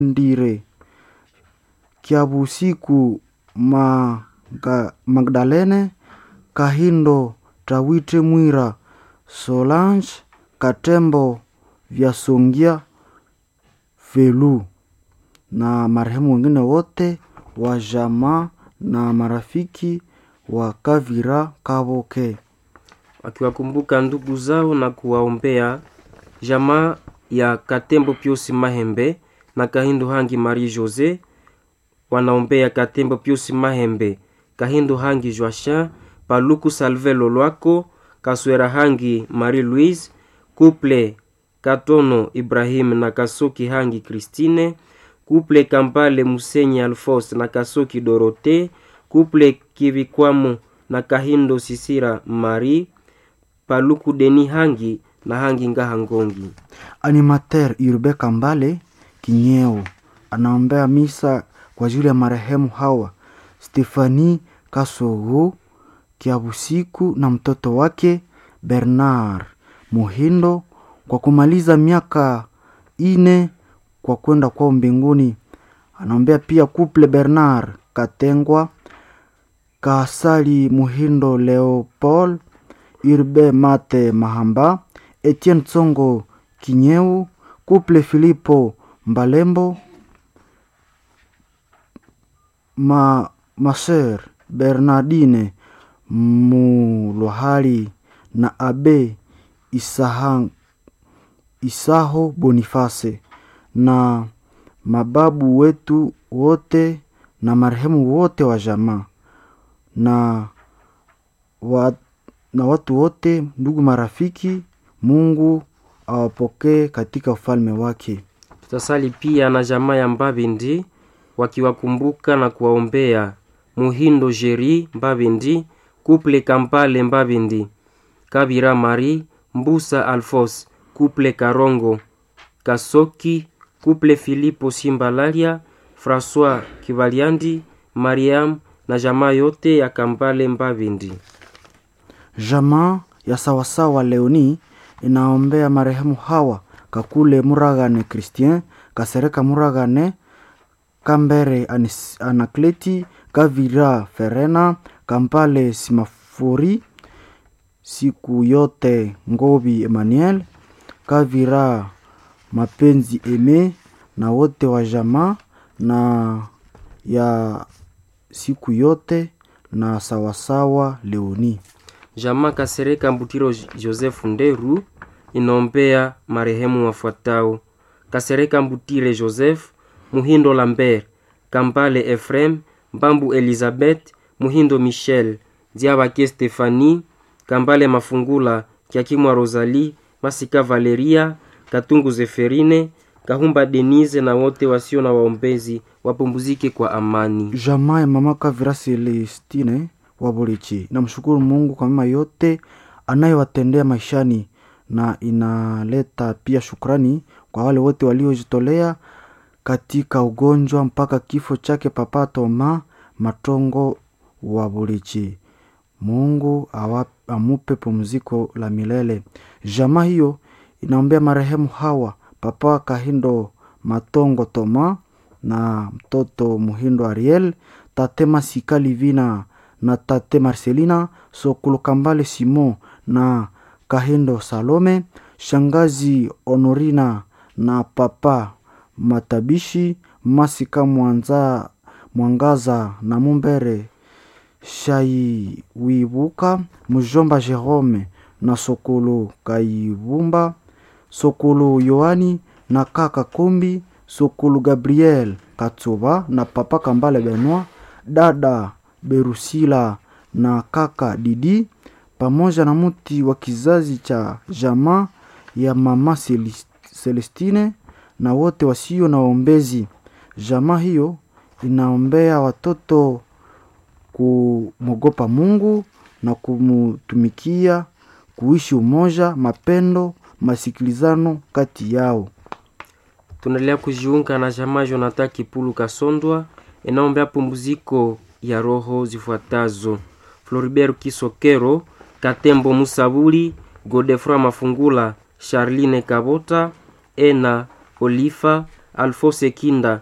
ndire kyabusiku Maga, magdalene kahindo tawite mwira solange katembo vyasongia velu na marehemu wengine wote wa jamaa na marafiki wa kavira kavoke wakiwakumbuka ndugu zao na kuwaombea jamaa ya katembo piusi mahembe na kahindo hangi marie jose wanaombea katembo piusi mahembe kahindo hangi joachin paluku salve lolwako kaswera hangi marie louise couple katono ibrahim na kasoki hangi kristine couple kampale musenyi alfos na kasoki dorote couple kivikwamo na kahindo sisira marie paluku deni hangi na hangi ngaha ngongi animateur urbe kambale kinyeo anaombea misa kwa ajili ya marehemu hawa stefani kasogo kiabusiku na mtoto wake bernard muhindo kwa kumaliza miaka ine kwa kwenda kwao mbinguni anaombea pia couple bernard katengwa kasali muhindo leopold urbe mate mahamba etienne tsongo kinyeu couple filipo mbalembo ma maser bernardine mulwahali na abe isaha, isaho boniface na mababu wetu wote na marehemu wote wa jamaa na, wa, na watu wote ndugu marafiki mungu awapokee katika ufalme wake tutasali pia na jamaa ya mbavindi wakiwakumbuka na kuwaombea muhindo jeri mbavindi kuple kampale mbavindi kabira mari mbusa alfos kuple karongo kasoki kuple filipo simbalalia françois kivaliandi mariam na jamaa yote ya kampale mbavindi jamaa ya sawasawa leoni inaombea marehemu hawa kakule muragane christien kasereka muragane kambere Anis- anakleti kavira ferena kampale simafuri siku yote ngobi emmanuel kavira mapenzi eme na wote wa jamaa na ya siku yote na sawasawa leoni jamaa kasereka mbutiro joseph nderu inaombea marehemu wafuatao kasereka mbutire joseph muhindo lambert kampale efrem mbambu elizabeth muhindo michel diabake stefani kambale mafungula kiakimwa rosalie masika valeria katungu zeferine kahumba denise na wote wasio na waombezi wapumzike kwa amani jamaa ya mama kavira celestine wabolichi namshukuru mungu kwa mema yote anayewatendea maishani na inaleta pia shukrani kwa wale wote waliojitolea katika ugonjwa mpaka kifo chake papa toma matongo wa bolichi mungu awa, amupe pumziko la milele jamaa hiyo inaombea marehemu hawa papa kahindo matongo toma na mtoto muhindo ariel tate masika livina na tate marcelina sokolo kambale simon na kahindo salome shangazi honorina na papa matabishi masika mwanza, mwangaza na mumbere shaiwibuka mujomba jerome na sokolo kaibumba sokolo yohani na kaka kombi sokolo gabriel katsoba na papa kambale benoit dada berusila na kaka didi pamoja na mti wa kizazi cha jamaa ya mama Celis- celestine na wote wasio na waombezi jamaa hiyo inaombea watoto kumwogopa mungu na kumutumikia kuishi umoja mapendo masikilizano kati yao tunaendelea kujiunga na jamaa jonathan kipulu kasondwa inaombea pumziko ya roho zifuatazo floribert kisokero katembo musabuli godefroi mafungula charline kabota ena olifa Alfose Kinda